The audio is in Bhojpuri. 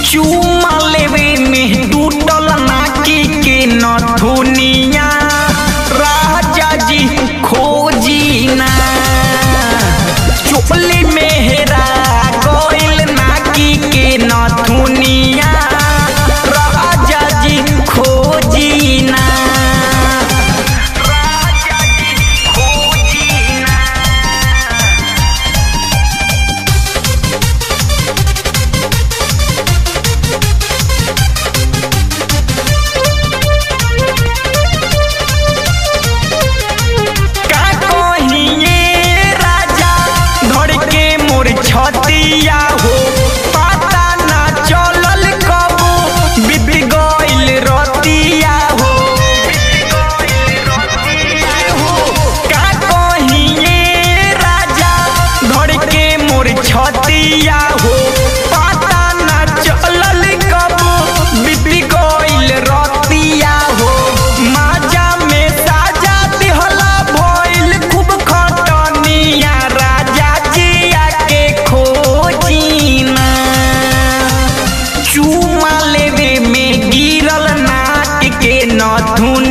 चूमा लेवे में टूटल नाकी के नथुनिया राजा जी खोजी ना चोपली में हेरा गइल नाकी के नथुनिया राजा जी खोजी ना राजा जी खोजी ना का कहिए राजा धड़ के मोर छतिया हो पता ना चलल कबो बीत गइल रतिया हो का कहिए राजा धड़ के मोर छतिया हो पता ना चलल कबो बीत गइल रतिया हो माजा में साजा दिहला भइल खूब खटनिया राजा जिया के खोजीना चूमा लेवे में गिरल नाक के नथुन